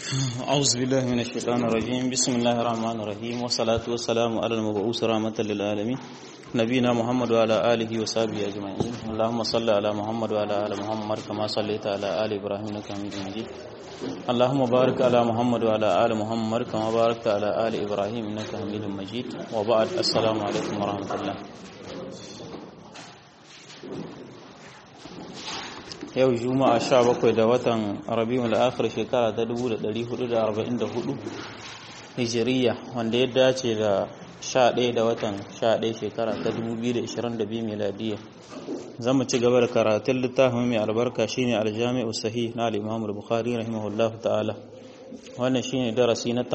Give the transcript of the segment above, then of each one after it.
أعوذ بالله من الشيطان الرجيم بسم الله الرحمن الرحيم والصلاة والسلام على المبعوث رحمة للعالمين نبينا محمد وعلى آله وصحبه أجمعين اللهم صل على محمد وعلى آل محمد كما صليت على آل إبراهيم إنك حميد مجيد اللهم بارك على محمد وعلى آل محمد كما باركت على آل إبراهيم إنك حميد مجيد وبعد السلام عليكم ورحمة الله yau juma'a sha bakwai da watan rabiul akhir shekara ta 1444 hijiriya wanda ya dace da sha ɗaya da watan sha ɗaya shekara ta 2022 miladiya za mu ci gaba da karatun littafin mai albarka shine aljami'u sahih na al-imam al-bukhari rahimahullahu ta'ala wannan shine darasi na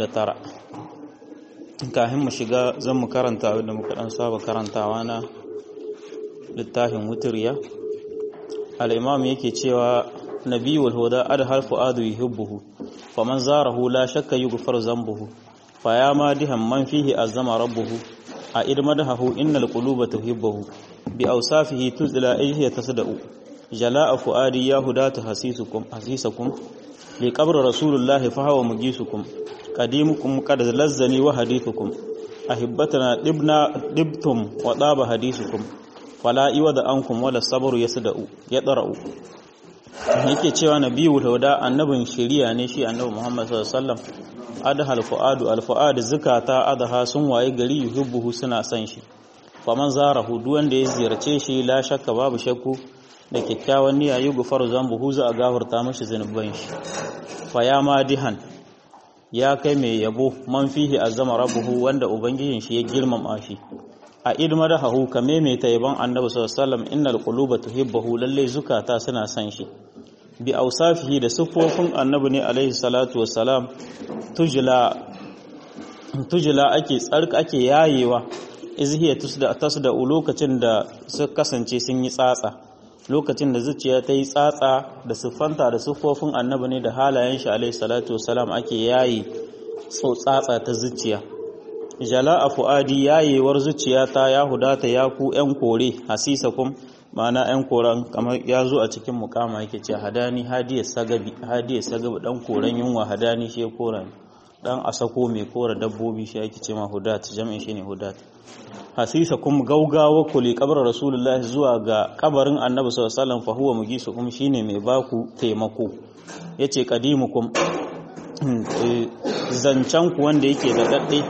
89 kafin mu shiga zan mu karanta abinda muka dan saba karantawa na littafin wutiriya al'imam yake cewa nabiyul huda adhal fu'adu yuhibbuhu faman zarahu la shakka yughfar zambuhu faya ma dihan man fihi azama rabbuhu a idmadahu innal quluba tuhibbuhu bi awsafihi tuzla ayhi tasda'u jala'a fu'adi ya hudatu hasisukum hasisakum li qabr rasulullahi fa huwa mujisukum qadimukum qad lazzani wa hadithukum ahibbatana dibna dibtum wa daba hadithukum fala iwa da ankum wala sabru yasda'u yadra'u yake cewa nabiyyu huda annabin shari'a ne shi annabi Muhammad sallallahu alaihi wasallam adhal fuadu al fuad zakata adha sun waye gari yuhibbuhu suna san shi faman zarahu duk wanda ya ziyarce shi la shakka babu shakku da kyakkyawan niyya yi gufaru zambuhu za a gafarta mashi zanuban shi fa ya madihan ya kai mai yabo man fihi azama rabbuhu wanda ubangijin shi ya girmama shi a idmar hahu ka maimaita yaban annabi sallallahu alaihi wasallam innal quluba tuhibbuhu lalle zukata suna san shi bi ausafihi da sifofin annabi ne alaihi salatu wassalam tujla tujla ake tsarka ake yayewa izhiya tusda tasda lokacin da su kasance sun yi tsatsa lokacin da zuciya ta yi tsatsa da siffanta da siffofin annabi ne da halayen shi alaihi salatu wassalam ake yayi tsatsa ta zuciya jala a fu'adi yayewar zuciyata ya hudata ya ku ‘yan kore hasisakum ma'ana ‘yan koren kamar ya zo a cikin mukama yake ce hadani hadiyar sagabi hadiyar sagabi ɗan koren yunwa hadani shi ya koren ɗan asako mai kora dabbobi shi ake ce ma hudat jami'in shi ne hudat hasisakum gaugawa ku li kabar rasulullah zuwa ga kabarin annabi sallallahu alaihi wasallam fa huwa mugisukum shine mai baku taimako yace qadimukum zancen ku wanda yake da dadde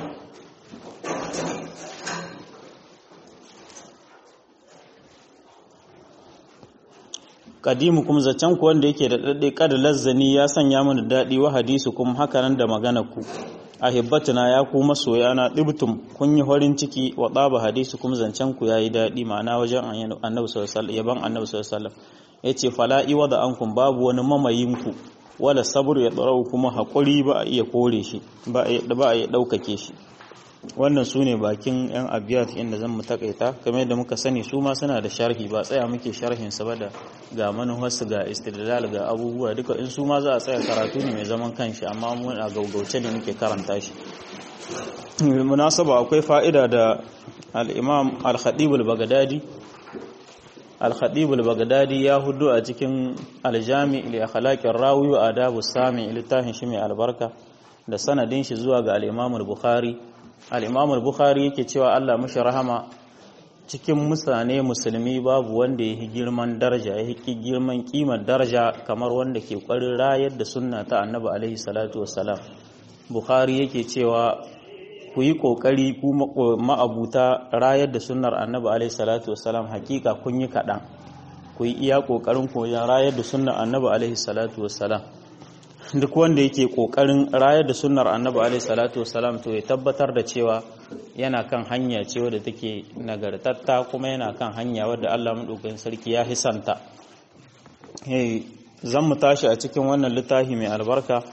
kadimu kuma zaccen ku wanda yake da daɗe kada lazzani ya sanya mana daɗi wa hadisu kuma haka nan da magana ku ahibbatuna ya ku masoya na dibtum kun yi farin ciki wa ɗaba hadisu kuma zancen ku yayi daɗi ma'ana wajen annabi sallallahu alaihi yaban annabi sallallahu alaihi yace fala iwa da ankum babu wani mamayin ku wala sabr ya darau kuma hakuri ba a iya kore shi ba a iya ɗaukake shi wannan su ne bakin 'yan abiyat inda zan mu takaita kamar yadda muka sani su ma suna da sharhi ba tsaya muke sharhin sa ba da ga manuwarsu ga istidlal ga abubuwa duka in su ma za a tsaya karatu ne mai zaman kanshi amma mun a gaugauce ne muke karanta shi munasaba akwai fa'ida da al-imam al-khatib al-baghdadi al-khatib al-baghdadi ya hudu a cikin al-jami' li akhlaqir rawi wa adabus sami littafin shi mai albarka da sanadin shi zuwa ga al-imam al-bukhari al'imamul bukhari yake cewa Allah mashi rahama cikin mutane musulmi babu wanda ya yi girman daraja ya yi girman kimar daraja kamar wanda ke kwarin rayar da sunna ta annabi alaihi salatu wassalam bukhari yake cewa ku yi kokari ku ma'abuta rayar da sunnar annabi alaihi salatu wassalam hakika kun yi kaɗan ku yi iya kokarin koyon rayar da sunnar annabi alaihi salatu wassalam duk wanda yake kokarin rayar da sunnar annabi alaihi salatu wasalam to ya tabbatar da cewa yana kan hanya ce wadda take nagartatta kuma yana kan hanya wadda Allah madaukakin sarki ya hisanta eh zan mu tashi a cikin wannan littafi mai albarka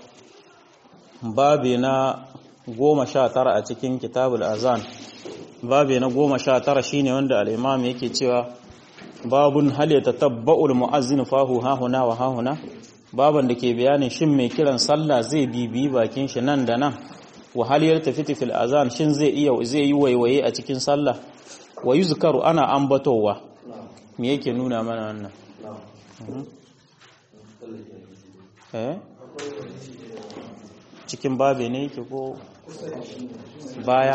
babe na goma sha tara a cikin kitabul azan babe na goma sha tara shine wanda al-imam yake cewa babun hal yatatabba'ul mu'azzin fahu hahuna wa hahuna baban da ke bayanin shin mai kiran sallah zai bibi bakin shi nan da nan wahaliyar tafiti fil azan shin zai iya zai yi waiwaye a cikin sallah wa yuzkaru ana ambatowa me yake nuna mana wannan eh cikin babe ne yake ko baya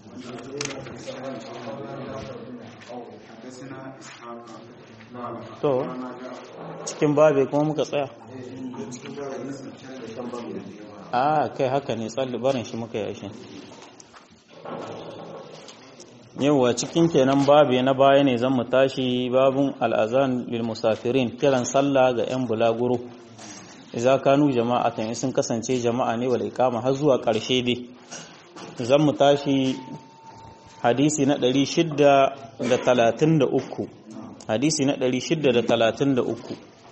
to cikin babe kuma muka tsaya a kai haka ne tsalli barin shi muka yi shi yauwa cikin kenan babe na baya ne zan mu tashi babun al'azan lil musafirin kiran sallah ga 'yan bulaguro idza kanu jama'atan sun kasance jama'a ne wal iqama har zuwa ƙarshe dai zan mu tashi hadisi na 633 hadisi na 633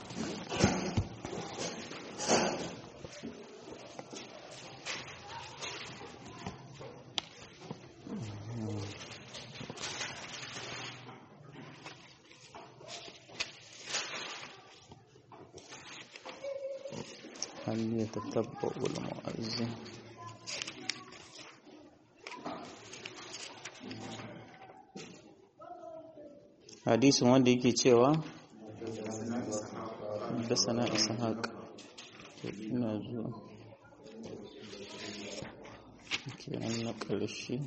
هل يتتبع المؤذن hadisin wanda yake cewa da sana ishaq ina zuwa ke an na ƙarshe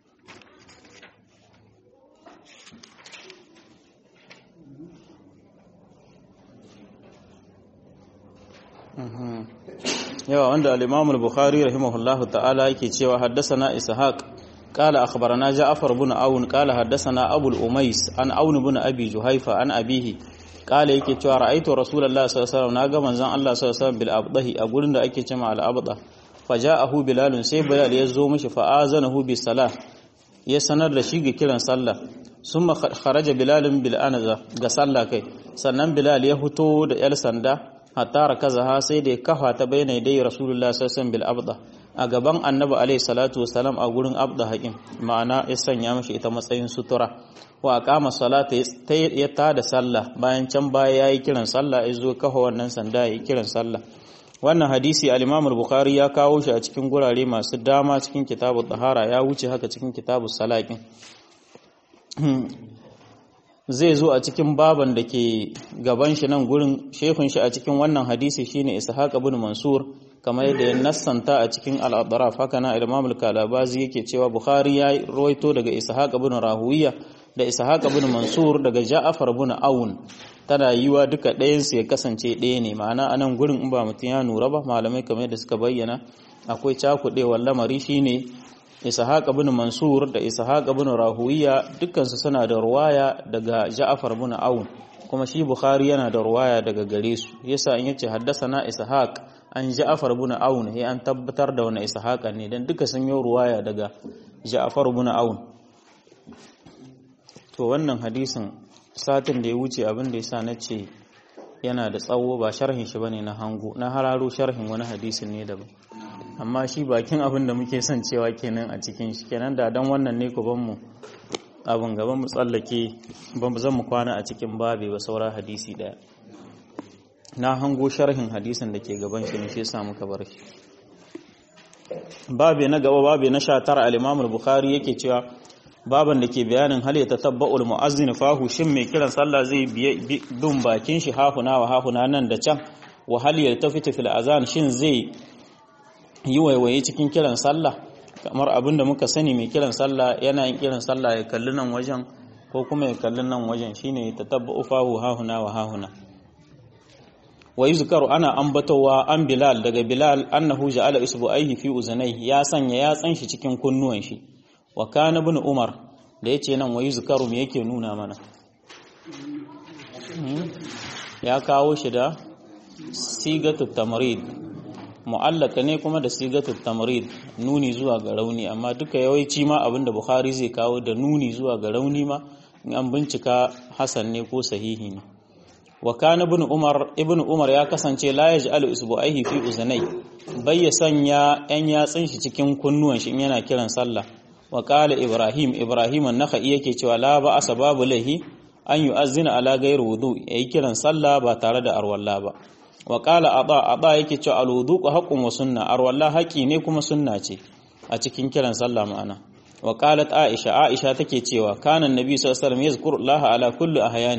yawa wanda al-imam al-bukhari rahimahullahu ta'ala yake cewa haddasa ishaq قال أخبرنا جعفر بن عون قال حدثنا أبو الأميس عن عون بن أبي جهيفة عن أبيه قال yake cewa ra'aitu rasulullahi sallallahu alaihi wasallam naga manzon Allah sallallahu alaihi wasallam bil abdahi a gurin da ake cewa al abda faja'ahu bilal sai bilal ya zo mishi fa azanahu bis salah ya sanar da shi ga kiran sallah summa kharaja bilal bil anaza ga sallah kai sannan bilal ya fito da yar sanda hatta rakazaha sai da ya kafa ta bayyana dai rasulullahi sallallahu alaihi wasallam bil abda a gaban annabi alaihi salatu wasalam a gurin abda haƙin ma'ana ya sanya mashi ita matsayin sutura wa aqama salata ya tada sallah bayan can baya yayi kiran sallah ya zo kafa wannan sanda yayi kiran sallah wannan hadisi al-Imam al-Bukhari ya kawo shi a cikin gurare masu dama cikin kitabu tahara ya wuce haka cikin kitabu salakin zai zo a cikin baban da ke gaban shi nan gurin shehun shi a cikin wannan hadisi shine Ishaq ibn Mansur kamar yadda ya nassanta a cikin al-Adraf haka na Imam al-Kalabazi yake cewa Bukhari ya roito daga Ishaq ibn Rahuwiya da Ishaq ibn Mansur daga Ja'far ibn Aun tana yiwa duka ɗayan su ya kasance ɗaya ne ma'ana anan gurin in ba mutum ya nura ba malamai kamar yadda suka bayyana akwai cakudewar lamari shine Ishaq ibn Mansur da Ishaq ibn Rahuwiya dukkan su suna da ruwaya daga Ja'far ibn Aun kuma shi Bukhari yana da ruwaya daga gare su yasa in yace haddasana Ishaq an Ja'far ibn Aun sai an tabbatar da wannan Ishaq ne dan duka sun yi ruwaya daga Ja'far ibn Aun to wannan hadisin satin da ya wuce abin da yasa nace yana da tsawo ba sharhin shi bane na hango na hararo sharhin wani hadisin ne daban amma shi bakin abin da muke son cewa kenan a cikin shi kenan da dan wannan ne ku ban mu abin gaban mu tsallake ban zan mu kwana a cikin babe ba saura hadisi daya na hango sharhin hadisin da ke gaban shi ne shi yasa muka bar shi babe na gaba babe na 19 al-Imam al-Bukhari yake cewa baban da ke bayanin hal ya tatabba'ul mu'azzin fahu shin mai kiran sallah zai bin bakin shi hafuna wa hafuna nan da can wa hal ya tafita fil azan shin zai yi waiwaye cikin kiran sallah kamar abinda muka sani mai kiran sallah yana yin kiran sallah ya kalli nan wajen ko kuma ya kalli nan wajen shine tatabba'u fahu hahuna wa hahuna wa yuzkaru ana ambatowa an bilal daga bilal annahu ja'ala isbu'aihi fi uzunai ya sanya yatsan shi cikin kunnuwan shi wa kana ibn umar da yace nan wa yuzkaru me yake nuna mana ya kawo shi da sigatut tamrid mu'allaka ne kuma da sigatut tamrid nuni zuwa ga rauni amma duka yawanci ma abinda bukhari zai kawo da nuni zuwa ga rauni ma in an bincika hasan ne ko sahihi ne wa kana ibn umar ibn umar ya kasance la yaj'alu isbu'aihi fi uzunai bai ya sanya yan yatsun shi cikin kunnuwan shi in yana kiran sallah wa qala ibrahim ibrahim an-nakhai yake cewa la ba asa babu lahi an yu'azzina ala ghairi wudu yayi kiran sallah ba tare da arwalla ba wa qala aba aba yake cewa al-wudu haqqun wa sunna arwalla haƙi ne kuma sunna ce a cikin kiran sallah ma'ana wa qalat aisha aisha take cewa kana annabi sallallahu alaihi wasallam yazkuru allah ala kulli ahyanihi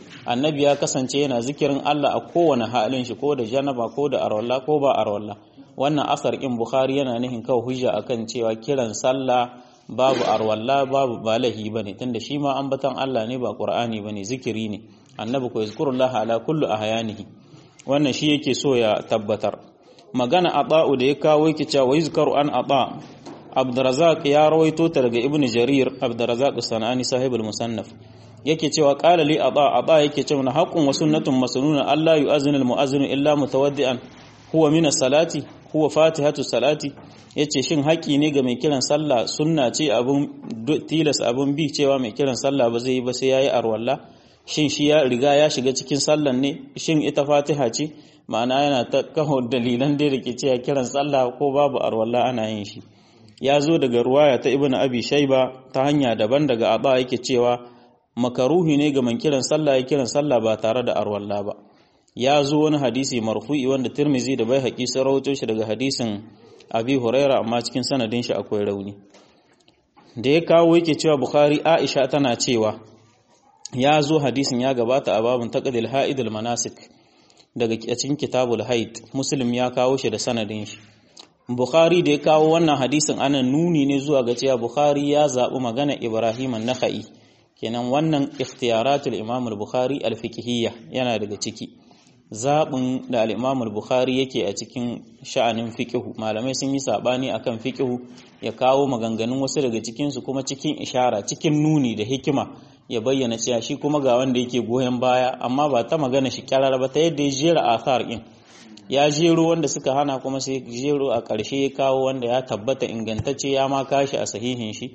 annabi ya kasance yana zikirin Allah a kowane halin shi ko da janaba ko da arwalla ko ba arwalla wannan asar in bukhari yana nihin kawai hujja akan cewa kiran sallah babu arwalla babu balahi bane tunda shi ma ambatan Allah ne ba qur'ani bane zikiri ne annabi ko yazkurullah ala kullu ahyanihi wannan shi yake so ya tabbatar magana ata'u da ya kawo yake cewa yuzkaru an ata Abdurrazzaq ya rawaito ta daga Ibn Jarir Abdurrazzaq Sanani sahibul musannaf yake cewa qala li ata ata yake cewa na haqqun wa sunnatun masnuna Allah yu'azzinu al-mu'azzinu illa mutawaddi'an huwa min as-salati huwa fatihatu salati yace shin haƙi ne ga mai kiran sallah sunna ce abun tilas abun bi cewa mai kiran sallah ba zai yi ba sai yayi arwalla shin shi ya riga ya shiga cikin sallan ne shin ita fatiha ce ma'ana yana ta kawo dalilan da ke cewa kiran sallah ko babu arwalla ana yin shi ya zo daga ruwaya ta ibnu abi shayba ta hanya daban daga aba yake cewa makaruhi ne ga man kiran sallah ya kiran sallah ba tare da arwalla ba ya zo wani hadisi marfu'i wanda tirmizi da bai haƙi sun rawaito shi daga hadisin abi huraira amma cikin sanadin shi akwai rauni da ya kawo yake cewa bukhari aisha tana cewa ya zo hadisin ya gabata a babin taqdil haidul manasik daga cikin kitabul haid muslim ya kawo shi da sanadin shi bukhari da ya kawo wannan hadisin ana nuni ne zuwa ga cewa bukhari ya zaɓi magana ibrahim an-nakhai kenan wannan ikhtiyaratul imam al-bukhari al-fiqhiyya yana daga ciki zaɓin da al-imam al-bukhari yake a cikin sha'anin fiqhu malamai sun yi sabani akan fiqhu ya kawo maganganun wasu daga cikin su kuma cikin ishara cikin nuni da hikima ya bayyana cewa shi kuma ga wanda yake goyon baya amma ba ta magana shi kyarar ba ta yadda ya jera athar din ya jero wanda suka hana kuma sai jero a ƙarshe ya kawo wanda ya tabbata ingantacce ya ma kashi a sahihin shi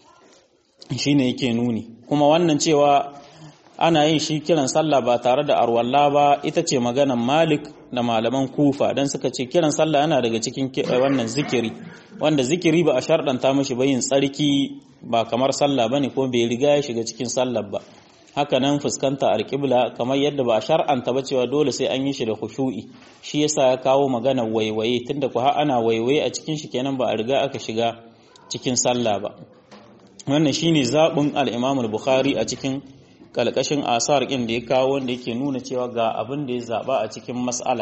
shine yake nuni kuma wannan cewa ana yin shi kiran sallah ba tare da arwalla ba ita ce maganan malik da malaman kufa don suka ce kiran sallah yana daga cikin wannan zikiri wanda zikiri ba a sharɗanta mashi ba yin tsarki ba kamar sallah ba ne ko bai riga ya shiga cikin sallah ba haka nan fuskanta alƙibla kamar yadda ba a shar'anta ba cewa dole sai an yi shi da khushu'i shi yasa ya kawo magana waiwaye tunda ku har ana waiwaye a cikin shi kenan ba a riga aka shiga cikin sallah ba wannan shine zaɓin al-Imam al-Bukhari a cikin kalkashin asar ɗin da ya kawo wanda yake nuna cewa ga abin da ya zaɓa a cikin mas'ala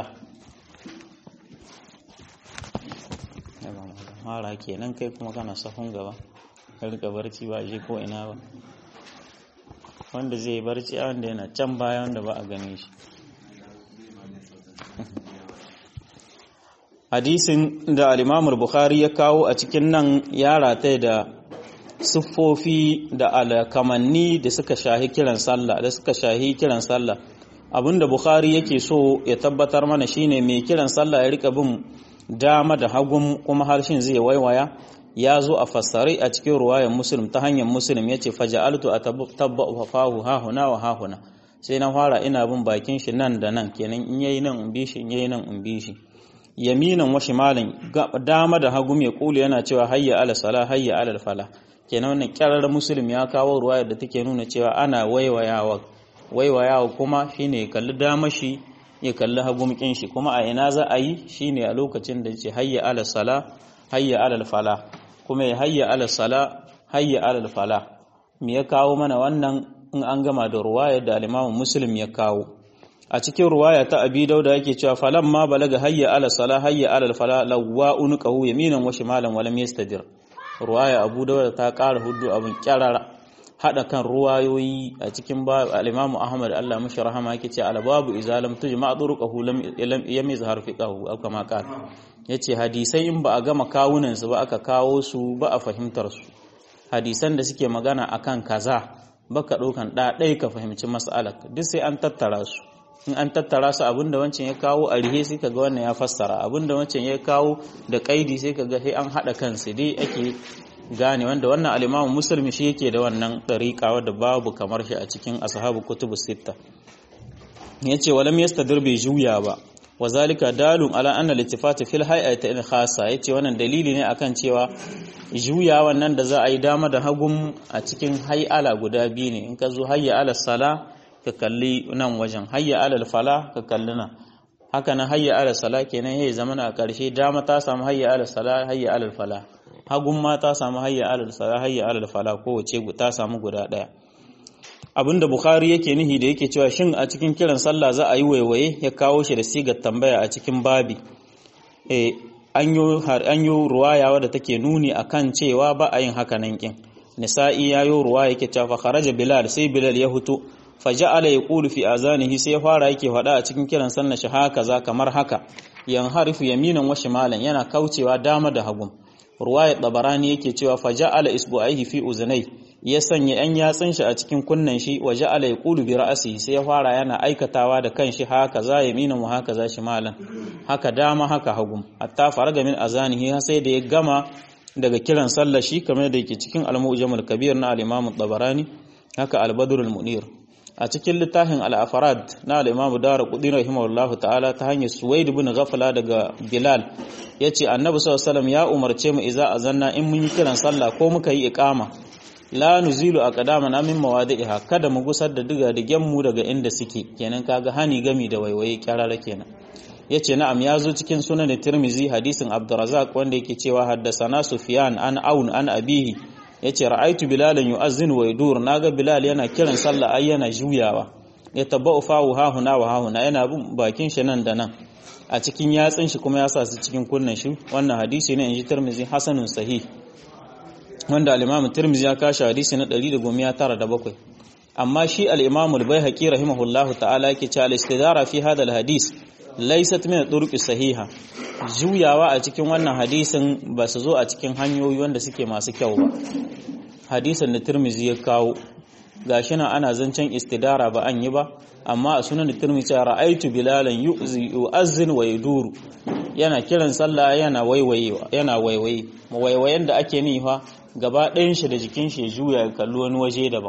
mara kenan kai kuma kana sahun gaba ka rika barci ba shi ko ina ba wanda zai barci a wanda yana can baya wanda ba a gane shi hadisin da al bukhari ya kawo a cikin nan ya rata da siffofi da alkamanni da suka shahi kiran sallah da suka shahi kiran sallah abinda bukhari yake so ya tabbatar mana shine mai kiran sallah ya rika bin dama da hagun kuma harshen zai waiwaya ya zo a fassare a cikin ruwayan muslim ta hanyar muslim ya ce faja'altu a tabba'u fahu hahuna wa hahuna sai na fara ina bin bakin shi nan da nan kenan in yayi nan in bi shi in yayi nan in bi shi yaminan wa shimalin dama da hagu mai kulu yana cewa hayya ala sala hayya ala fala kenan wannan kyarar muslim ya kawo ruwayar da take nuna cewa ana waiwayawa waiwayawa kuma shine ya kalli dama shi ya kalli hagu shi kuma a ina za a yi shine a lokacin da ce hayya ala sala hayya ala fala kuma ya hayya ala sala hayya ala fala me ya kawo mana wannan in an gama da ruwayar da al-Imam Muslim ya kawo a cikin ruwaya ta Abi Dauda yake cewa falan ma balaga hayya ala sala hayya ala fala lawwa unqahu yaminan wa shimalan wa lam yastadir ruwaya Abu Dauda ta ƙara huddu abin kyarara hada kan ruwayoyi a cikin al-Imam Ahmad Allah mashi rahama yake ce al-babu idza lam tujma turuqahu lam lam yazhar fiqahu aw kama qala yace hadisai in ba a gama kawunan su ba aka kawo su ba a fahimtar su hadisan da suke magana akan kaza baka daukan da dai ka fahimci mas'alar duk sai an tattara su in an tattara su abinda wancan ya kawo a rihe sai kaga wannan ya fassara abinda wancan ya kawo da kaidi sai kaga sai an hada kansu dai ake gane wanda wannan al-Imam Muslim shi yake da wannan dariqa wanda babu kamar shi a cikin ashabu kutubus sitta yace walam yastadir bi juya ba wazalika dalun ala anna al-ittifat fil hay'ati in khassa yace wannan dalili ne akan cewa juya wannan da za a yi dama da hagum a cikin hay'ala guda biyu ne in ka zo hayya ala sala ka kalli nan wajen hayya ala fala ka kalli nan haka nan hayya ala sala kenan yayi zamana a karshe dama ta samu hayya ala sala hayya ala fala hagun ma ta samu hayya alal sala hayya alal fala kowace ta samu guda daya abinda bukhari yake nihi da yake cewa shin a cikin kiran sallah za a yi waiwaye ya kawo shi da sigar tambaya a cikin babi eh an yi ruwaya wadda take nuni akan cewa ba a yin haka nan kin nisa'i ya yi ruwa yake cewa fa kharaja bilal sai bilal ya hutu fa ja'ala yaqulu fi azanihi sai ya fara yake faɗa a cikin kiran sallah shi haka za kamar haka yan harifu yaminan wa shimalan yana kaucewa dama da hagu ruwaya tabarani yake cewa fa ja'ala isbu'aihi fi uzunai ya sanya yan yatsun shi a cikin kunnen shi wa ja'ala yaqulu bi ra'sihi sai ya fara yana aikatawa da kanshi haka za yaminan wa haka za shimalan haka dama haka hagu hatta faraga min azanihi sai da ya gama daga kiran sallah shi kamar da yake cikin al-mu'jamul kabir na al-imam tabarani haka al-badr al-munir a cikin littafin al-afarad na al-imam darqutni rahimahullah ta'ala ta hanyar suwaid ibn ghafla daga bilal yace annabi sallallahu alaihi ya umarce mu idza azanna in mun yi kiran sallah ko muka yi iqama la nuzilu aqdamana min mawadi'iha kada mu gusar da diga digen mu daga inda suke kenan kaga hani gami da waiwaye kyarara kenan yace na'am ya zo cikin sunan tirmizi hadisin abdurrazzaq wanda yake cewa haddasana sufyan an aun an abihi yace ra'aitu bilalan yu'azzinu wa yadur naga bilal yana kiran sallah ai yana juyawa ya tabba'u fahu ha huna wa ha huna yana bin bakin shi nan da nan a cikin yatsin shi kuma ya sa su cikin kunnan shi wannan hadisi ne inji tirmizi hasanun sahih wanda al-imam tirmizi ya kashi hadisi na 197 amma shi al-imam al-baihaqi rahimahullahu ta'ala yake cewa al-istidara fi hadha al-hadis laysat min turuqi sahiha juyawa a cikin wannan hadisin ba su zo a cikin hanyoyi wanda suke masu kyau ba hadisin da Tirmizi ya kawo gashi nan ana zancen istidara ba an yi ba amma a sunan Tirmizi ya ra'aitu bilalan yu'zi yu'azzin wa yaduru yana kiran sallah yana waiwaye yana waiwaye waiwayen da ake nifa gaba ɗayan shi da jikin shi ya juya ya kalli wani waje daban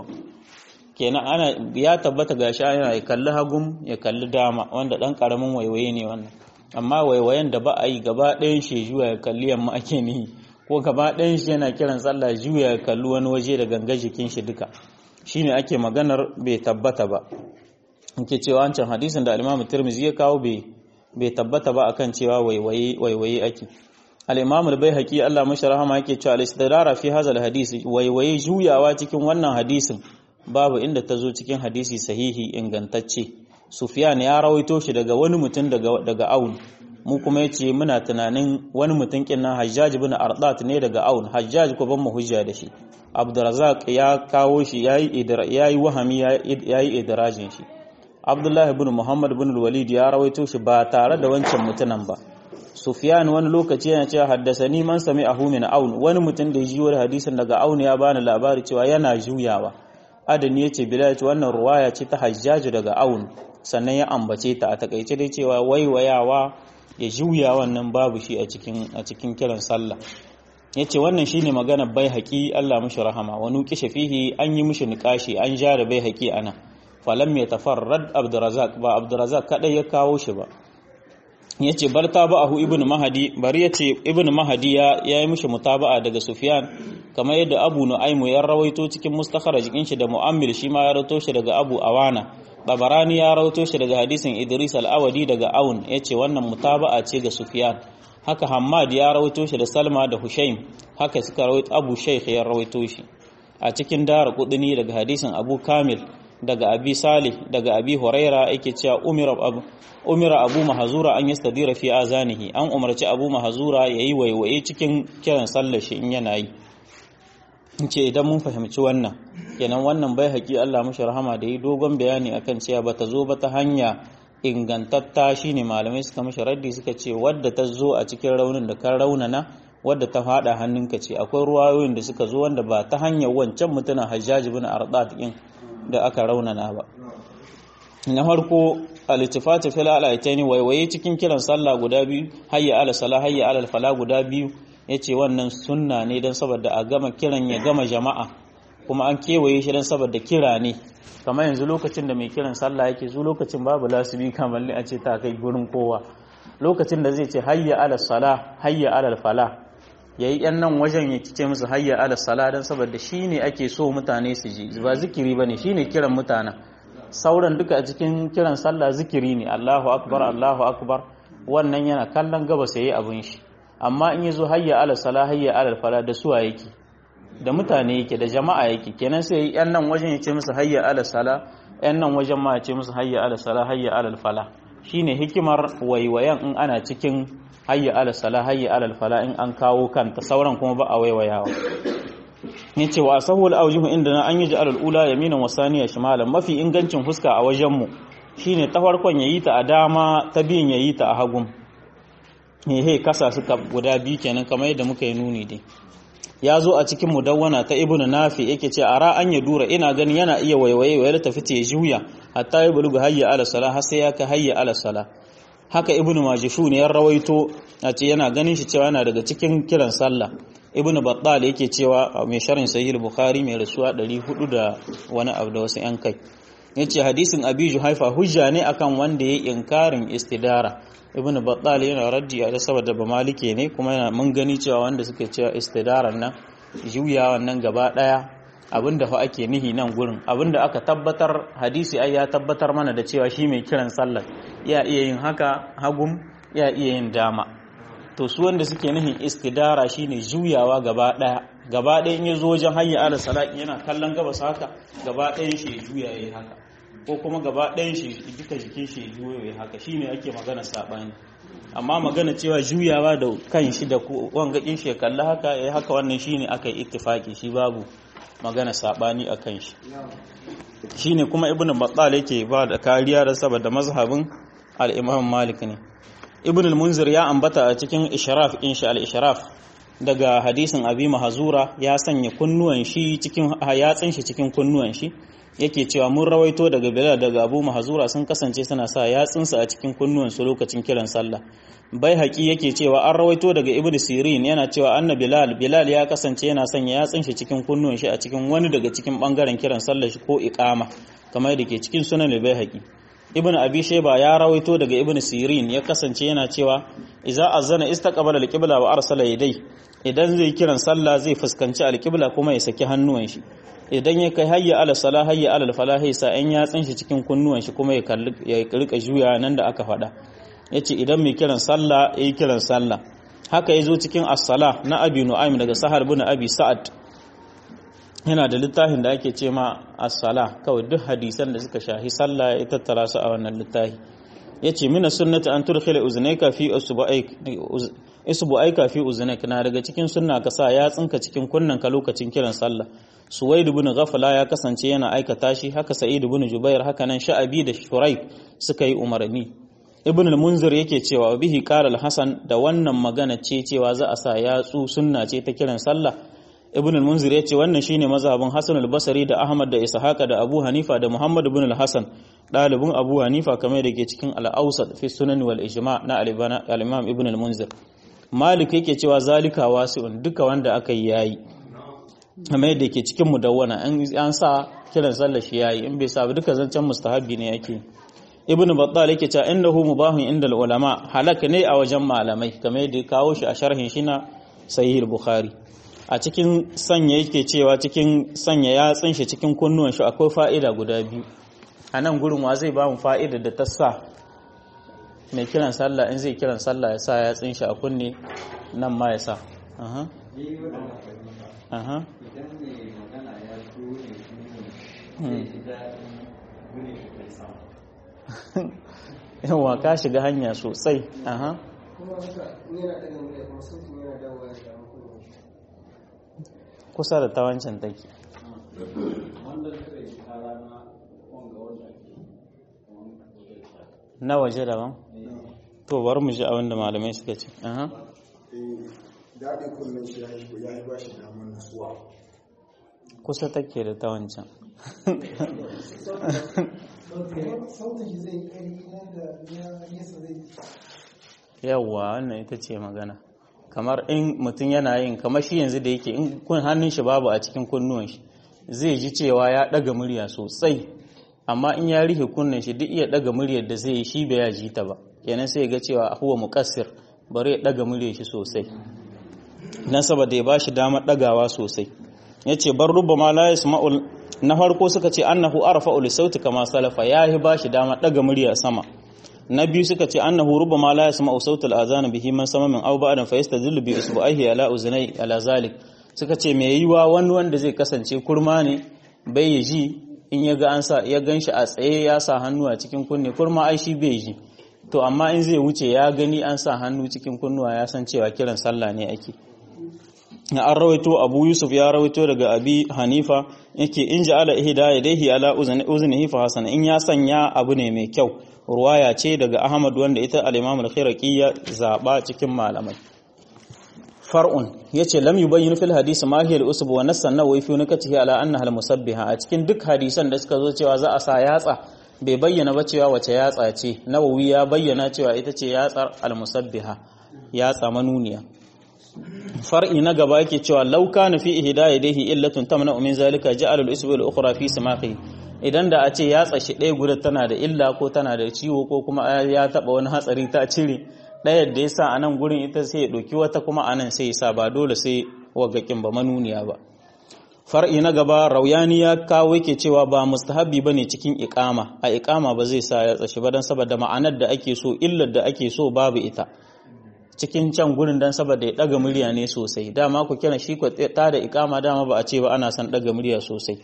kenan ana ya tabbata gashi yana ya kalli hagum ya kalli dama wanda dan karamin waiwaye ne wannan amma waiwayen da ba a yi gaba ɗayan shi juya ya kalli yamma ake nihi ko gaba ɗayan shi yana kiran sallah juya ya kalli wani waje da ganga jikin shi duka shine ake maganar bai tabbata ba nke cewa wancan hadisin da al-Imam Tirmidhi ya kawo bai bai tabbata ba akan cewa waiwaye waiwaye ake al-Imam al-Baihaqi Allah mashi rahama yake cewa al-istidara fi hadha al-hadisi waiwaye juyawa cikin wannan hadisin babu inda ta zo cikin hadisi sahihi ingantacce Sufyan ya rawaito shi daga wani mutum daga daga Aun mu kuma yace muna tunanin wani mutum kinnan Hajjaj ibn Ardat ne daga Aun Hajjaj ko ban mu hujja da shi Abdurrazzaq ya kawo shi yayi yayi wahami yayi idrajin shi Abdullahi ibn Muhammad ibn Walid ya rawaito shi ba tare da wancan mutunan ba Sufyan wani lokaci yana cewa haddasani man sami'ahu min Aun wani mutum da ya ji wani hadisin daga Aun ya bani labari cewa yana juyawa adani ya ce bilal wannan ruwaya ce ta hajjaju daga aun sannan ya ambace ta a takaice dai cewa waiwayawa ya juya wannan babu shi a cikin a cikin kiran sallah yace wannan shine magana bai haƙi Allah mushi rahama wa nuqisha fihi an yi mushi niqashi an ja da bai haƙi ana falam ya tafarrad abdurazak ba abdurazak kadai ya kawo shi ba yace bar tabahu ibnu mahadi bari yace ibnu mahadi ya yi mushi mutaba'a daga sufyan kamar yadda abu nu'aymu ya rawaito cikin mustakharajin shi da mu'ammil shi ma ya rawaito shi daga abu awana babarani ya rawaito shi daga hadisin idris al-awadi daga aun yace wannan mutaba'a ce ga sufyan haka hammad ya rawaito shi da salma da hushaim haka suka rawaito abu shaykh ya rawaito shi a cikin dara kudini daga hadisin abu kamil daga abi salih daga abi huraira yake cewa umira abu umira abu mahazura an yastadira fi azanihi an umarci abu mahazura yayi waiwaye cikin kiran sallar shi in yana yi ce idan mun fahimci wannan kenan wannan bai haƙi Allah mashi rahama da yi dogon bayani akan cewa bata zo ba ta hanya ingantatta shine malamai suka mashi raddi suka ce wadda ta zo a cikin raunin da kan raunana wadda ta fada hannunka ce akwai ruwayoyin da suka zo wanda ba ta hanyar wancan mutumin hajjaji bin ardat din da aka raunana ba na farko al-ittifatu fil alaitaini waiwaye cikin kiran sallah guda biyu hayya ala sala hayya ala fala guda biyu yace wannan sunna ne dan saboda a gama kiran ya gama jama'a kuma an kewaye shi dan saboda kira ne kamar yanzu lokacin da mai kiran sallah yake zu lokacin babu lasibi kamar a ce ta kai gurin kowa lokacin da zai ce hayya ala sala hayya ala fala yayi yan nan wajen ya kice musu hayya ala sala dan saboda shine ake so mutane su ji ba zikiri bane shine kiran mutanen sauran duka a cikin kiran sallah zikiri ne Allahu akbar Allahu akbar wannan yana kallon gaba sai abin shi amma in yazo hayya ala sala hayya ala fala da suwa yake da mutane yake da jama'a yake kenan sai yan nan wajen ya ce musu hayya ala sala yan nan wajen ma ya ce musu hayya ala sala hayya ala fala shine hikimar waiwayan in ana cikin hayya ala sala hayya ala fala in an kawo kanta sauran kuma ba a waiwayawa yace wa sahul awjuhu inda an yi ja'al ula yaminan wa saniya shimalan mafi ingancin fuska a wajen mu shine ta farkon yayi ta a dama ta biyin yayi ta a hagun he kasa suka guda biyu kenan kamar yadda muka yi nuni dai ya zo a cikin mudawwana ta ibnu nafi yake ce ara an ya dura ina gani yana iya waiwaye wa tafi ta juya hatta ya buluga hayya ala sala har sai ya ka hayya ala sala haka ibnu majishun ya rawaito a ce yana ganin shi cewa yana daga cikin kiran sallah ibnu battal yake cewa mai sharhin sahih bukhari mai rasuwa 400 da wani abu da wasu yan kai yace hadisin abi juhaifa hujja ne akan wanda ya inkarin istidara ibnu battal yana raddi a saboda ba malike ne kuma yana mun gani cewa wanda suke cewa istidaran nan juyawan nan gaba daya abinda fa ake nihi nan gurin abinda aka tabbatar hadisi ai ya tabbatar mana da cewa shi mai kiran sallar ya iya yin haka hagum ya iya yin dama to su wanda suke nihin istidara shine juyawa gaba daya gaba daya in ya zo wajen hayya ala salati yana kallon gabas haka gaba ɗayan shi ya juya yayi haka ko kuma gaba ɗayan shi duka jikin shi ya juya yayi haka shine ake magana sabani amma magana cewa juyawa da kan shi da wangakin shi ya kalla haka yayi haka wannan shine aka yi ittifaki shi babu magana sabani akan shi shine kuma ibnu battal yake ba da kariya da saboda mazhabin al-imam malik ne ibn al-munzir ya ambata a cikin ishraf insha al-ishraf daga hadisin abi mahzura ya sanya kunnuwan shi cikin yatsin shi cikin kunnuwan shi yake cewa mun rawaito daga bilal daga abu mahzura sun kasance suna sa yatsinsu a cikin kunnuwan su lokacin kiran sallah bai haƙi yake cewa an rawaito daga ibn sirin yana cewa anna bilal bilal ya kasance yana sanya yatsin shi cikin kunnuwan shi a cikin wani daga cikin bangaren kiran sallah shi ko iqama kamar yadda ke cikin sunan bai haƙi ibn abi shayba ya rawaito daga ibn sirin ya kasance yana cewa idza azana istaqbala alqibla wa arsala yadai idan zai kiran sallah zai fuskanci alqibla kuma ya saki hannuwan shi idan ya kai hayya ala salah hayya ala falahi sa an yatsin shi cikin kunnuwan shi kuma ya kalli ya rika juya nan da aka faɗa yace idan mai kiran sallah yayi kiran sallah haka yazo cikin as-salah na abi nu'aym daga sahar bin abi sa'ad yana da littafin da ake ce ma as-sala kawai duk hadisan da suka shahi sallah ya tattara su a wannan littafi yace mina sunnati an tudkhila uznayka fi usbu'aik usbu'aika fi uznak na daga cikin sunna ka sa ya tsinka cikin kunnan ka lokacin kiran sallah suwaid ibn ghafala ya kasance yana aikata shi haka sa'id ibn jubair haka nan sha'abi da shuraik suka yi umarni ibn al-munzir yake cewa bihi qala al-hasan da wannan magana ce cewa za a sa yatsu sunna ce ta kiran sallah ibn al-munzir yace wannan shine mazhabin hasan al-basri da ahmad da ishaqa da abu hanifa da muhammad ibn al-hasan dalibin abu hanifa kamar da ke cikin al-awsat fi sunan wal ijma na al-imam ibn al-munzir malik yake cewa zalika wasi'un duka wanda aka yi yayi kamar yadda ke cikin mudawwana an sa kiran sallah shi yayi in bai sa duka zancen mustahabi ne yake ibnu battal yake cewa innahu mubahun inda ulama halaka ne a wajen malamai kamar yadda ya kawo shi a sharhin shi na sahih bukhari a cikin sanya yake cewa cikin sanya yatsun shi cikin kunnuwan shi akwai fa'ida guda biyu a nan gurin wa zai ba mu fa'ida da ta sa mai kiran sallah in zai kiran sallah ya sa yatsun shi a kunne nan ma ya sa aha aha idan mai magana ya so ne zai ji daɗin gune shi kai sama yawa ka shiga hanya sosai aha kuma haka in yana ɗaga murya kuma sautin yana dawowa ya damu kuma shi kusa da ta wancan take wanda suka yi kara na wanga wanda ke na waje daban to bari mu ji abin da malamai suka ce aha daɗin kunnen shi ya yi ba shi damar nasuwa kusa take da ta wancan sautin shi zai ƙari na da ya nesa zai yawwa wannan ita ce magana kamar in mutum yana yin kamar shi yanzu da yake in kun hannun shi babu a cikin kunnuwan shi zai ji cewa ya ɗaga murya sosai amma in ya rihe kunnen shi duk iya ɗaga muryar da zai yi shi bai ya ji ta ba kenan sai ga cewa huwa muqassir bari ya ɗaga muryar shi sosai dan saboda ya bashi damar ɗagawa sosai yace bar rubama la yasma'ul na farko suka ce annahu arfa'u li sauti kama salafa yahi bashi damar ɗaga murya sama na biyu suka ce annahu rubama la yasma'u sautul azan bihi man sama min aw ba'dan fa yastadillu bi isbu'aihi ala uznai ala zalik suka ce mai yiwa wani wanda zai kasance kurma ne bai yi ji in ya ga an sa ya gan shi a tsaye ya sa hannu a cikin kunne kurma ai shi bai ji to amma in zai wuce ya gani an sa hannu cikin kunnuwa ya san cewa kiran sallah ne ake an rawaito abu yusuf ya rawaito daga abi hanifa yake in ji ala ihda yadayhi ala uznihi fa hasan in ya sanya abu ne mai kyau ruwaya ce daga ahmad wanda ita al-imam al-khiraqi ya zaba cikin malamai far'un yace lam yubayyin fil hadisi ma hiya al-usb wa nassan nawawi fi nakatihi ala annaha al-musabbiha a cikin duk hadisan da suka zo cewa za a sa yatsa bai bayyana ba cewa wace yatsa ce nawawi ya bayyana cewa ita ce yatsar al-musabbiha yatsa manuniya far'i na gaba yake cewa law kana fi ihdayadihi illatun tamna min zalika ja'ala al-usb al-ukhra fi samaqi idan da a ce yatsa shi ɗaya guda tana da illa ko tana da ciwo ko kuma ya taba wani hatsari ta cire ɗaya da ya sa a nan gurin ita sai ya ɗauki wata kuma a nan sai ya sa ba dole sai wagakin ba manuniya ba far'i na gaba rauyani ya kawo yake cewa ba mustahabi bane cikin iqama a iqama ba zai sa ya tsashi ba dan saboda ma'anar da ake so illar da ake so babu ita cikin can gurin dan saboda ya daga murya ne sosai dama ku kira shi ko ta da iqama dama ba a ce ba ana son daga murya sosai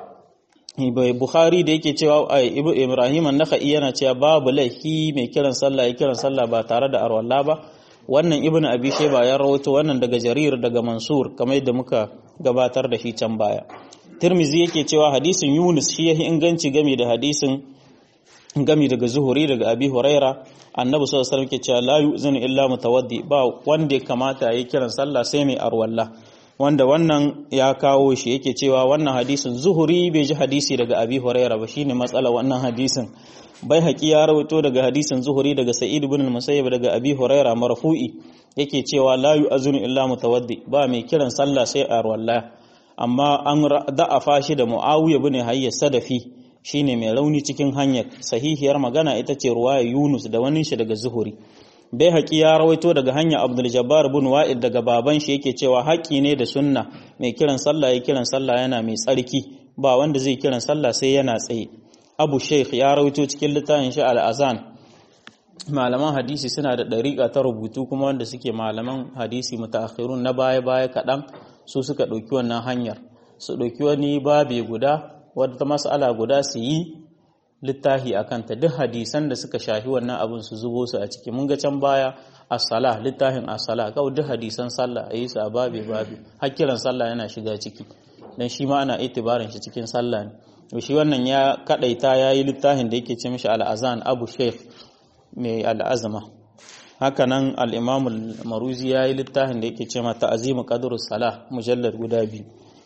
Bukhari da yake cewa Ibrahim an-Nakhai yana cewa babu laifi mai kiran sallah ya kiran sallah ba tare da arwalla ba wannan Ibn Abi Shayba ya rawaito wannan daga Jarir daga Mansur kamar yadda muka gabatar da shi can baya Tirmizi yake cewa hadisin Yunus shi yahi inganci game da hadisin gami daga Zuhuri daga Abi Huraira Annabi sallallahu alaihi wasallam yake cewa la yu'zinu illa mutawaddi ba wanda ya kamata yayi kiran sallah sai mai arwalla wanda wannan ya kawo shi yake cewa wannan hadisin zuhuri bai ji hadisi daga abi huraira ba shine matsala wannan hadisin bai haƙi ya rawaito daga hadisin zuhuri daga sa'id ibn musayyib daga abi huraira marfu'i yake cewa la yu'azunu illa mutawaddi ba mai kiran sallah sai a walla amma an da'afa shi da muawiya ibn hayya sadafi shine mai rauni cikin hanyar sahihiyar magana ita ce ruwaya yunus da wani shi daga zuhuri bai haƙi ya rawaito daga hanyar abdul jabbar bin wa'id daga baban shi yake cewa haƙi ne da sunna mai kiran sallah ya kiran sallah yana mai tsarki ba wanda zai kiran sallah sai yana tsaye abu sheikh ya rawaito cikin littafin shi al-azan malaman hadisi suna da ɗariƙa ta rubutu kuma wanda suke malaman hadisi mutaakhirun na baya baya kaɗan su suka ɗauki wannan hanyar su ɗauki wani babe guda wadda mas'ala guda su yi littafi a kanta duk hadisan da suka shafi wannan abin su zubo su a ciki mun ga can baya as-salah littafin as-salah kawai duk hadisan sallah ayi su a babe babe hakkiran sallah yana shiga ciki dan shi ma ana itibarin shi cikin sallah ne to shi wannan ya kadaita yayi littafin da yake ce mishi al-azan abu sheikh mai al-azma haka nan al-imam al-maruzi yayi littafin da yake ce ma ta'zimu qadrus salah mujallad guda biyu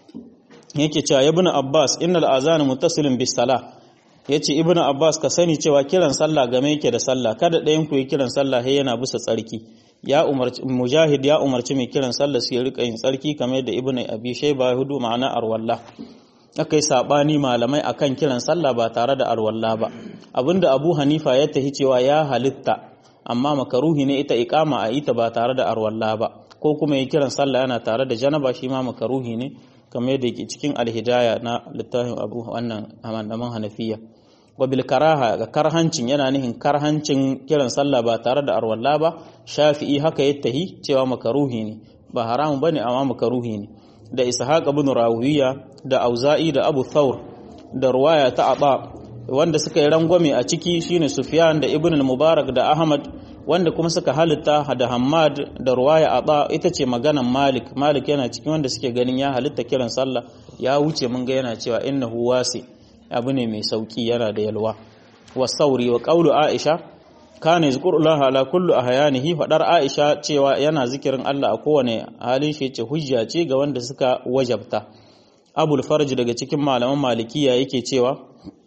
yake cewa ibn abbas innal azan muttasilun bis salah ya ce ibn abbas ka sani cewa kiran sallah game yake da sallah kada ɗayan ku yi kiran sallah sai yana bisa tsarki ya umarci mujahid ya umarci mai kiran sallah su ya rika yin tsarki kamar da ibn abi shayba hudu ma'ana arwalla akai sabani malamai akan kiran sallah ba tare da arwalla ba abinda abu hanifa ya tahi cewa ya halitta amma makaruhi ne ita iqama a ita ba tare da arwalla ba ko kuma yi kiran sallah yana tare da janaba shi ma makaruhi ne kamar yadda yake cikin alhidaya na littafin abu wannan hamandaman hanafiya wabil karaha ga karhancin yana nihin karhancin kiran sallah ba tare da arwalla ba shafi'i haka ya tahi cewa makaruhi ne ba haramun bane amma makaruhi ne da ishaq ibn rawiya da auza'i da abu thawr da ruwaya ta aba wanda suka yi rangwame a ciki shine sufyan da ibn al-mubarak da ahmad wanda kuma suka halitta da hammad da ruwaya aba ita ce maganan malik malik yana cikin wanda suke ganin ya halitta kiran sallah ya wuce mun ga yana cewa innahu wasi abu ne mai sauki yana da yalwa wa sauri wa qawlu aisha kana yazkurullaha ala kullu ahyanihi fadar aisha cewa yana zikirin Allah a kowane halin shi ce hujja ce ga wanda suka wajabta abul farj daga cikin malaman malikiya yake cewa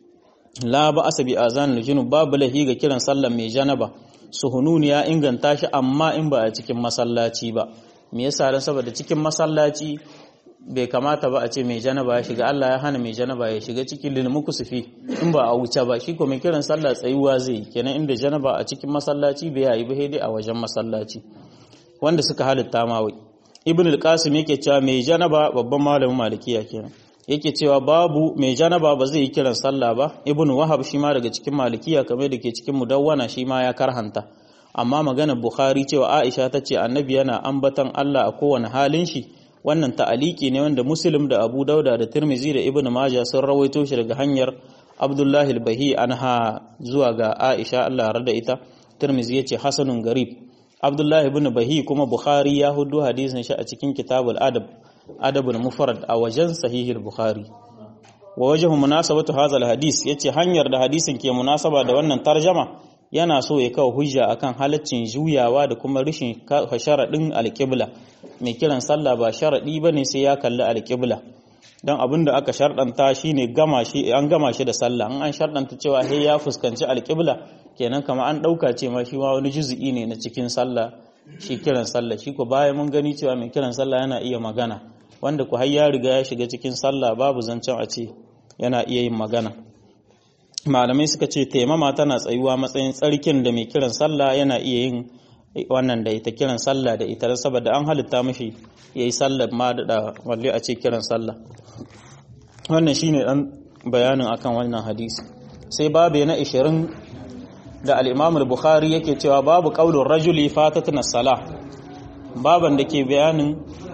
la ba asabi azan junub babu lahi ga kiran sallar mai janaba suhununi ya inganta shi amma in ba a cikin masallaci ba me yasa dan saboda cikin masallaci bai kamata ba a ce mai janaba ya shiga Allah ya hana mai janaba ya shiga cikin lilmuku sufi in ba a wuce ba shi ko mai kiran sallah tsayuwa zai yi kenan inda janaba a cikin masallaci bai yayi ba dai a wajen masallaci wanda suka halitta ma wai ibn al-qasim yake cewa mai janaba babban malamin malikiya kenan yake cewa babu mai janaba ba zai yi kiran sallah ba ibn wahab shi ma daga cikin malikiya kamar da ke cikin mudawwana shi ma ya karhanta amma maganar bukhari cewa aisha ta ce annabi yana ambatan Allah a kowane halin shi wannan ta'aliki ne wanda muslim da abu dauda da tirmizi da ibn majah sun rawaito shi daga hanyar abdullahi al-bahi anha zuwa ga aisha Allah ya da ita tirmizi yace hasanun garib abdullahi ibn bahi kuma bukhari ya hudu hadisin shi a cikin kitabul adab adabul mufrad a wajen sahihul bukhari wa wajhu munasabatu hadha al-hadis yace hanyar da hadisin ke munasaba da wannan tarjama yana so ya kawo hujja akan halaccin juyawa da kuma rishin sharaɗin alƙibla mai kiran sallah ba sharaɗi ba ne sai ya kalli alƙibla don abin da aka sharɗanta shi ne an gama shi da sallah an an sharɗanta cewa he ya fuskanci alƙibla kenan kama an ɗauka ce ma shi ma wani juzu'i ne na cikin sallah shi kiran sallah shi ko bayan mun gani cewa mai kiran sallah yana iya magana wanda ku har ya riga ya shiga cikin sallah babu zancen a ce yana iya yin magana malamai suka ce taimama tana tsayuwa matsayin tsarkin da mai kiran sallah yana iya yin wannan da ita kiran sallah da ita saboda an halitta mashi ya yi sallah ma da walle a ce kiran sallah wannan shine dan bayanin akan wannan hadisi sai babu na 20 da al-Imam al-Bukhari yake cewa babu qaulur rajuli fatatna salah baban da ke bayanin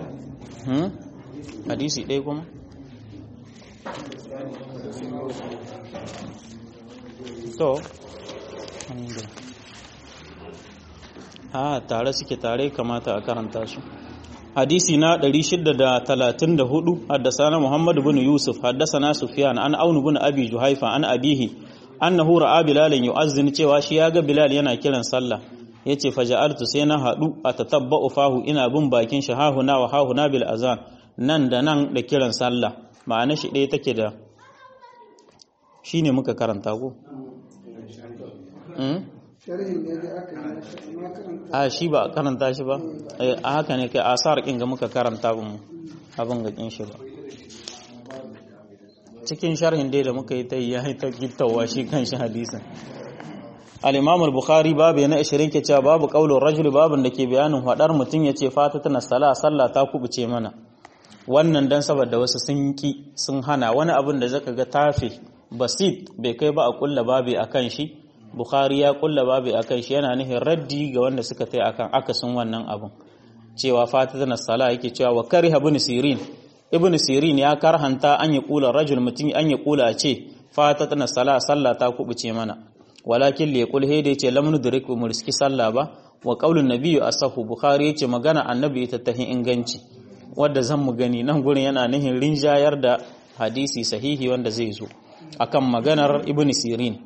hadisi ɗaya kuma to ha tare suke tare kamata a karanta su hadisi na 634 haddasana Muhammad bin Yusuf haddasana Sufyan an Aunu bin Abi Juhaifa an abihi annahu ra'a Bilal yu'azzin cewa shi ya ga Bilal yana kiran sallah yace faja'altu sai na hadu atatabba'u fahu ina bin bakin shi hahuna wa hahuna bil azan nan da nan da kiran sallah ma'ana shi ɗaya take da shine muka karanta ko a shi ba karanta shi ba a haka ne kai asar kin ga muka karanta bin abin ga kin shi ba cikin sharhin dai da muka yi ta yi ta gittawa shi kan shi hadisin al-imam al-bukhari babu na 20 ke cewa babu qaulur rajul babun da ke bayanin hadar mutun yace fatatuna sala sallah ta kubuce mana wannan dan saboda wasu sun ki sun hana wani abin da zaka ga tafi basit bai kai ba a kulla babi akan shi bukhari ya kulla babi akan shi yana nihin raddi ga wanda suka tai akan akasin wannan abin cewa fatatuna sala yake cewa wa kariha ibn sirin ibn sirin ya karhanta an yi kula rajul mutum an yi kula ce fatatuna sala sallah ta kubuce mana walakin li yaqul hayda yace lam nudrik mu riski sallah ba wa qaulun nabiyyu asahu bukhari yace magana annabi ita tahi inganci wanda zan mu gani nan gurin yana nihin rinjayar da hadisi sahihi wanda zai zo akan maganar ibn sirin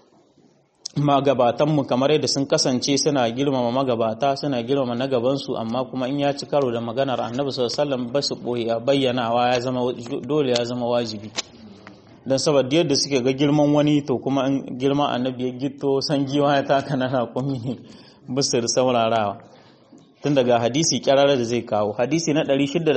magabatanmu kamar yadda sun kasance suna girmama magabata suna girmama na gabansu amma kuma in ya ci karo da maganar annabi sallallahu alaihi wasallam ba su boye bayyanawa ya zama dole ya zama wajibi dan saboda yadda suke ga girman wani to kuma in girman annabi ya gitto san giwa ya taka na raƙumi bisir saurarawa tun daga hadisi kyarara da zai kawo hadisi na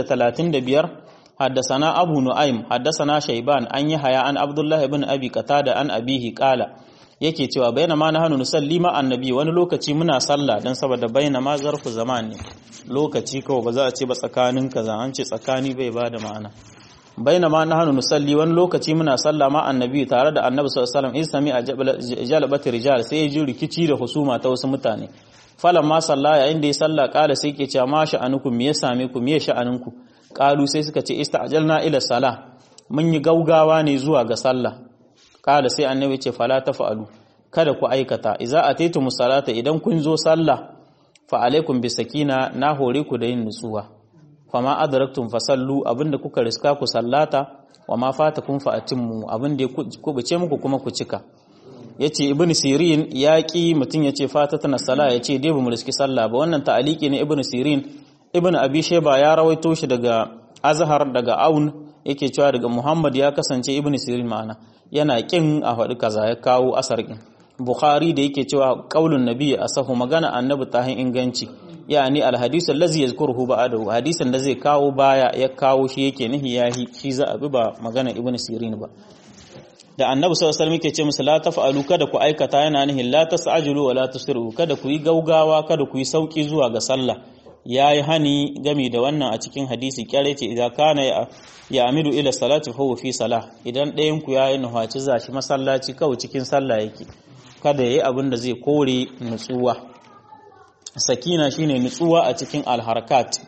635 haddasana abu nu'aim haddasana shaiban an yi haya an abdullahi ibn abi qatada an abihi qala yake cewa bayyana ma na hannu nusalli ma annabi wani lokaci muna sallah dan saboda bayyana ma zarfu zaman ne lokaci kawai ba za a ce ba tsakanin kaza an ce tsakani bai bada ma'ana bayyana ma na hannu nusalli wani lokaci muna sallah ma annabi tare da annabi sallallahu alaihi wasallam in sami a jalbat rijal sai ya ji rikici da husuma ta wasu mutane falan ma sallah yayin da ya sallah kala sai ke cewa ma sha'anukum me ya same ku me ya sha'aninku kalu sai suka ce ista'jalna ila salah mun yi gaugawa ne zuwa ga sallah kala sai annabi ce fala tafa'alu kada ku aikata idza ataytum salata idan kun zo sallah fa alaikum bisakina na hore ku da yin nutsuwa fama adraktum fasallu abinda kuka riska ku sallata wa ma fatakum fa atimmu abinda ya kubuce muku kuma ku cika yace ibnu sirin yaki mutun yace fatatana sala yace dai bamu riski sallah ba wannan ta'aliki ne ibnu sirin ibnu abi shayba ya rawaito shi daga azhar daga aun yake cewa daga muhammad ya kasance ibnu sirin ma'ana yana kin a faɗi kaza ya kawo asar kin bukhari da yake cewa qaulun nabi asahu magana annabi tahin inganci yani alhadisu allazi yazkuruhu ba'dahu hadisin da zai kawo baya ya kawo shi yake nihi yahi shi za a bi ba magana ibnu sirin ba da annabi sallallahu alaihi wasallam yake ce musu la taf'alu kada ku aikata yana nihin la tas'ajilu wa la tusri'u kada ku yi gaugawa kada ku yi sauki zuwa ga sallah yayi hani gami da wannan a cikin hadisi kyare ce idan kana ya amidu ila salati fa huwa fi salah idan ɗayan ku yayi nuhaci zashi masallaci kawai cikin sallah yake kada yayi abin da zai kore nutsuwa sakina shine nutsuwa a cikin alharkat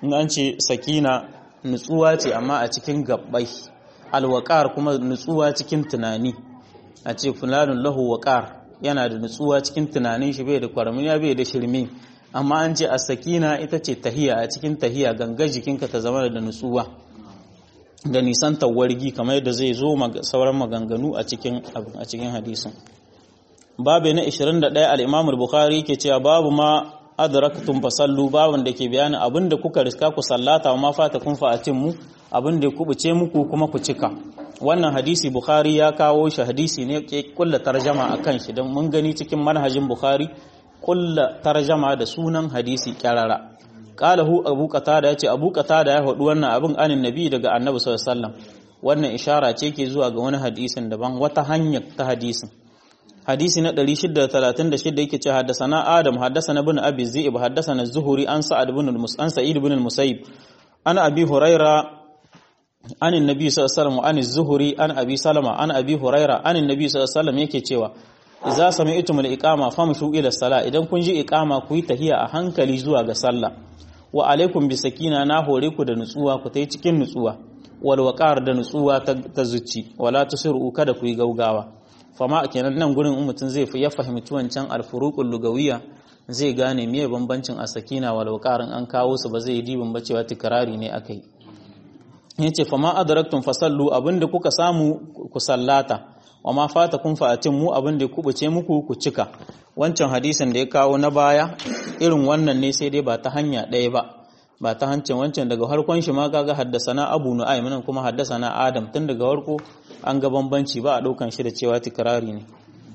in an ce sakina nutsuwa ce amma a cikin gabbai alwaqar kuma nutsuwa cikin tunani a ce fulanun lahu waqar yana da nutsuwa cikin tunanin shi bai da kwarmiya bai da shirme amma an ce as-sakina ita ce tahiya a cikin tahiya ganga jikinka ta zama da nutsuwa da nisan tawargi kamar yadda zai zo sauran maganganu a cikin a cikin hadisin babu na 21 al-Imam al-Bukhari yake cewa babu ma adraktum fasallu babun da ke bayanin abinda kuka riska ku sallata wa ma fata kun fa'atin mu abinda ya kubuce muku kuma ku cika wannan hadisi Bukhari ya kawo shi hadisi ne ke kulla tarjama akan shi don mun gani cikin manhajin Bukhari kulla tarjama da sunan hadisi kyarara qalahu abu qatada yace abu qatada ya faɗi wannan abin anin nabi daga annabi sallallahu alaihi wasallam wannan ishara ce ke zuwa ga wani hadisin daban wata hanya ta hadisin hadisi na 636 yake ce haddasana adam haddasana ibn abi zi'ib haddasana zuhuri an sa'ad ibn an sa'id ibn al-musayyib ana abi huraira an annabi sallallahu alaihi wasallam an zuhuri an abi salama an abi huraira an annabi sallallahu alaihi wasallam yake cewa idza sami'tum al-iqama famshu ila sala idan kun ji iqama ku yi tahiya a hankali zuwa ga sallah wa alaikum bi sakina na hore ku da nutsuwa ku tai cikin nutsuwa wal waqar da nutsuwa ta zuci wala tusiru kada ku yi gaugawa fama kenan nan gurin in mutum zai ya fahimci wancan alfuruqul lugawiyya zai gane meye bambancin asakina wal waqarin an kawo su ba zai dibin ba cewa tikrari ne akai yace fama adraktum fasallu abinda kuka samu ku sallata wa ma fatakum fa'atin mu abinda ku buce muku ku cika wancan hadisin da ya kawo na baya irin wannan ne sai dai ba ta hanya ɗaya ba ba ta hancin wancan daga harkon shi ma kaga haddasana abu nu'aym nan kuma haddasana adam tun daga harko an ga bambanci ba a ɗaukan shi da cewa tikrari ne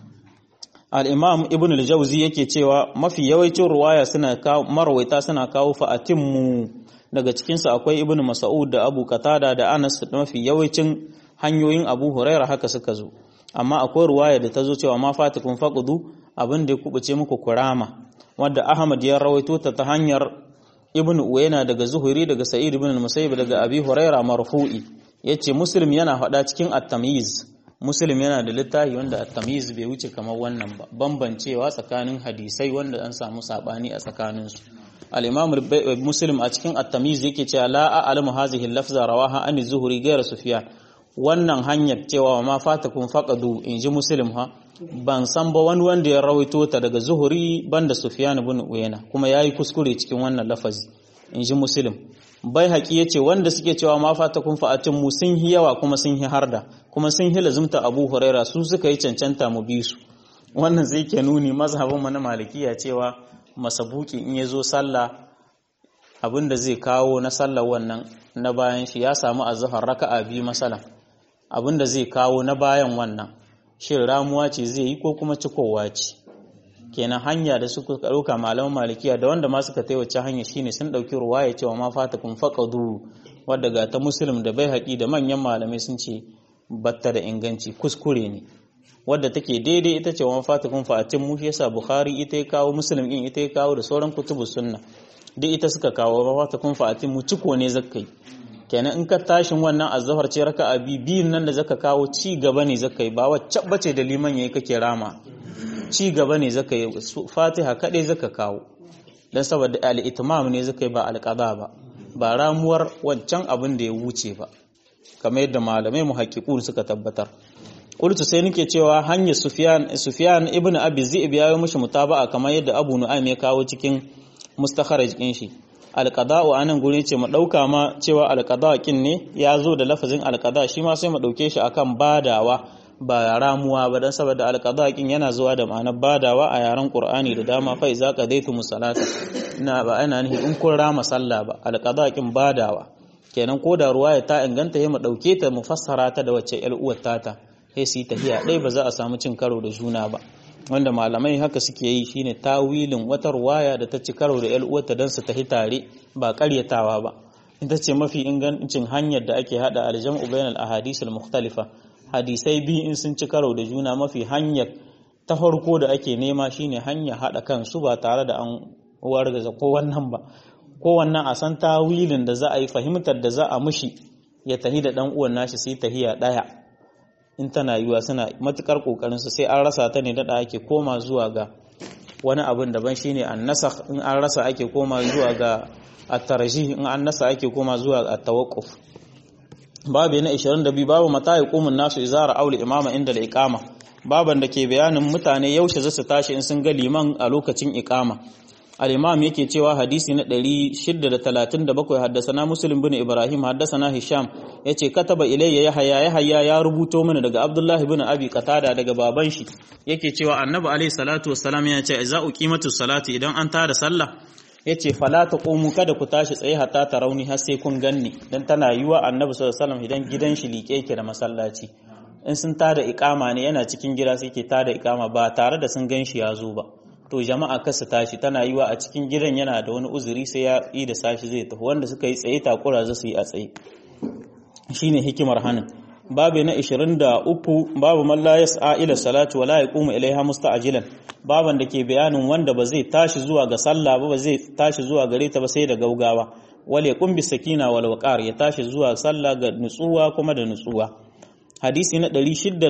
al-imam ibn al-jawzi yake cewa mafi yawancin ruwaya suna kawo marwaita suna kawo fa'atin mu daga cikin su akwai ibn mas'ud da abu qatada da anas da mafi yawancin hanyoyin abu huraira haka suka zo amma akwai ruwaya da ta zo cewa ma fatikun faqudu abin da ya kubuce muku kurama wanda ahmad ya rawaito ta ta hanyar ibn uwaina daga zuhuri daga sa'id ibn al-musayyib daga abi huraira marfu'i yace muslim yana faɗa cikin at-tamyiz muslim yana da littafi wanda at-tamyiz bai wuce kamar wannan ba bambancewa tsakanin hadisai wanda an samu sabani a tsakanin su al-imam muslim a cikin at-tamyiz yake cewa la a'lamu hadhihi al-lafza rawaha an zuhuri ghayra sufyan wannan hanyar cewa ma fatakum faqadu inji muslim ha ban san ba wani wanda ya rawaito ta daga zuhuri banda sufyan ibn uyayna kuma yayi kuskure cikin wannan lafazi inji muslim bai haƙi yace wanda suke cewa ma fatakum fa'atin mu sun hi yawa kuma sun hi harda kuma sun hi lazumta abu huraira su suka yi cancanta mu bi su wannan zai ke nuni mazhabin mu na malikiya cewa masabuki in yazo sallah abinda zai kawo na sallar wannan na bayan shi ya samu azhar raka'a biyu masalan abinda zai kawo na bayan wannan shin ramuwa ce zai yi ko kuma cikowa ce kenan hanya da suka ɗauka malaman malikiya da wanda ma suka taiwace hanya shine sun ɗauki ruwaya cewa ma fatakun faqadu wadda ga ta muslim da bai haƙi da manyan malamai sun ce batta da inganci kuskure ne wadda take daidai ita ce wa fatakun fa'atin mu yasa bukhari ita ya kawo muslim din ita ya kawo da sauran kutubu sunna duk ita suka kawo wa fatakun fa'atin mu ciko ne zakkai kenan in ka tashin wannan azhar ce raka'a bi biyun nan da zaka kawo ci gaba ne zaka yi ba wacce bace da liman yayi kake rama ci gaba ne zaka yi fatiha kadai zaka kawo dan saboda al-itmam ne zaka yi ba al-qada ba ba ramuwar wancan abin da ya wuce ba kamar yadda malamai muhaqqiqun suka tabbatar qultu sai nake cewa hanyar sufyan sufyan ibn abi zi'b ya yi mishi mutaba'a kamar yadda abu nu'aym ya kawo cikin mustakharaj din shi alƙada'u a nan gurin ce mu ɗauka ma cewa alƙada ƙin ne ya zo da lafazin alƙada shi ma sai mu ɗauke shi akan badawa ba ramuwa ba don saboda alƙada ƙin yana zuwa da ma'anar badawa a yaren ƙur'ani da dama fa iza qadaytu musalata ina ba ana nihi in kun rama sallah ba alƙada ƙin badawa kenan ko da ruwaya ta inganta ya mu ɗauke ta mu fassara ta da wacce ƴar uwar tata sai su yi tafiya ɗaya ba za a samu cin karo da juna ba wanda malamai haka suke yi shine tawilin wata ruwaya da ta ci karo da 'yar uwarta don su tafi tare ba karyatawa ba ita ce mafi ingancin hanyar da ake hada aljam'u bainal ahadith al-mukhtalifa hadisai biyu in sun ci karo da juna mafi hanyar ta farko da ake nema shine hanya hada kansu ba tare da an wargaza ko wannan ba ko wannan a san tawilin da za a yi fahimtar da za a mushi ya tahi da dan uwan nashi sai tahiya daya in tana yiwa suna matukar kokarin su sai an rasa ta ne dada ake koma zuwa ga wani abin daban shine annasakh in an rasa ake koma zuwa ga at-tarjih in an nasa ake koma zuwa at-tawaqquf babu na 22 babu mata yaqumun nasu izara auli imama inda al-iqama baban da ke bayanin mutane yaushe za su tashi in sun ga liman a lokacin iqama al-imam yake cewa hadisi na 637 haddasana muslim bin ibrahim haddasana hisham yace kataba ilayya yahya yahya ya rubuto mana daga abdullahi bin abi qatada daga baban shi yake cewa annabi alayhi salatu wassalam ya ce za uqimatu salati idan an tada sallah yace fala taqumu kada ku tashi tsaye hatta tarawni har sai kun ganni dan tana yiwa annabi sallallahu alaihi wasallam idan gidan shi liƙe yake da masallaci in sun tada iqama ne yana cikin gida sai ke tada iqama ba tare da sun gan shi ya zo ba to jama'a kasa tashi tana yiwa a cikin gidan yana da wani uzuri sai ya yi da sashi zai tafi wanda suka yi tsaye takura za su yi a tsaye shine hikimar hanin babu na 23 babu man la yas'a ila salati wala yaqumu ilaiha musta'jilan baban da ke bayanin wanda ba zai tashi zuwa ga sallah ba ba zai tashi zuwa gare ta ba sai da gaugawa wal yaqum bis sakina wal waqar ya tashi zuwa sallah ga nutsuwa kuma da nutsuwa hadisi na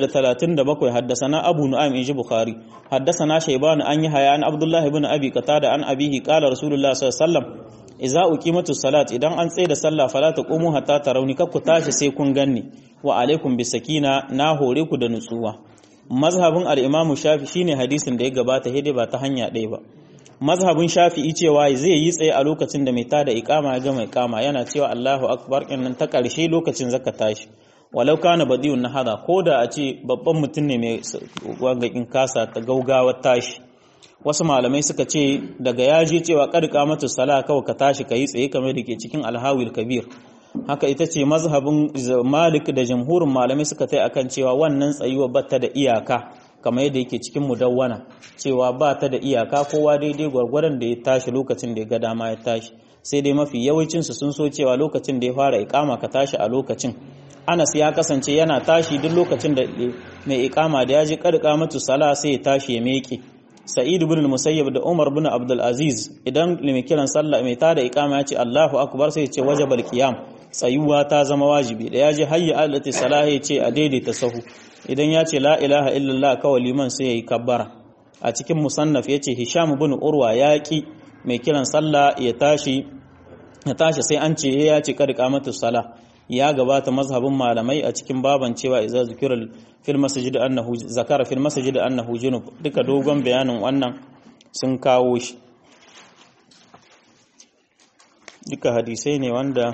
637 haddasana abu nu'aym inji bukhari haddasana shayban an yi haya an abdullah ibn abi qatada an abihi qala rasulullah sallallahu alaihi wasallam idza uqimatu salat idan an tsaye da sallah fala taqumu hatta tarawni kakku tashi sai kun ganni wa alaikum bis sakina na hore ku da nutsuwa mazhabin al-imamu shafi shine hadisin da ya gabata hede ba ta hanya ɗaya ba mazhabin shafi'i cewa zai yi tsaye a lokacin da mai tada iqama ya ga mai kama yana cewa Allahu akbar nan ta ƙarshe lokacin zaka tashi walau kana badiyun nahada ko da a ce babban mutum ne mai wagakin kasa ta gaugawar tashi wasu malamai suka ce daga yaji cewa karka mata sala kawai ka tashi ka yi tsaye kamar da ke cikin alhawil kabir haka ita ce mazhabin malik da jamhurin malamai suka tai akan cewa wannan tsayuwa batta da iyaka kamar yadda yake cikin mudawwana cewa ba ta da iyaka kowa daidai gwargwaron da ya tashi lokacin da ya ga dama ya tashi sai dai mafi yawancinsu sun so cewa lokacin da ya fara ikama ka tashi a lokacin Anas ya kasance yana tashi duk lokacin da mai ikama da ya ji karka matu sala sai ya tashi ya meke Sa'id ibn Musayyib da Umar ibn Abdul Aziz idan mai kiran sallah mai tada ikama ya ce Allahu akbar sai ya ce wajabal qiyam tsayuwa ta zama wajibi da ya ji hayya alati salah ya ce a daidaita sahu idan ya ce la ilaha illallah kawai liman sai ya yi kabbara a cikin musannaf ya ce Hisham ibn Urwa ya ki mai kiran sallah ya tashi ya tashi sai an ce ya ce karka matu sala ya gabata mazhabin malamai a cikin baban cewa idza zikira fil masjid annahu zakara fil masjid annahu junub duka dogon bayanin wannan sun kawo shi duka hadisai ne wanda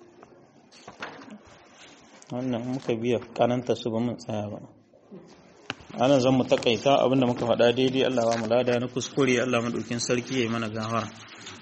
wannan muka biya kananta su ba mun tsaya ba ana zan mu takaita abinda muka faɗa daidai Allah ba mu lada na kuskure Allah madaukin sarki yayi mana gafara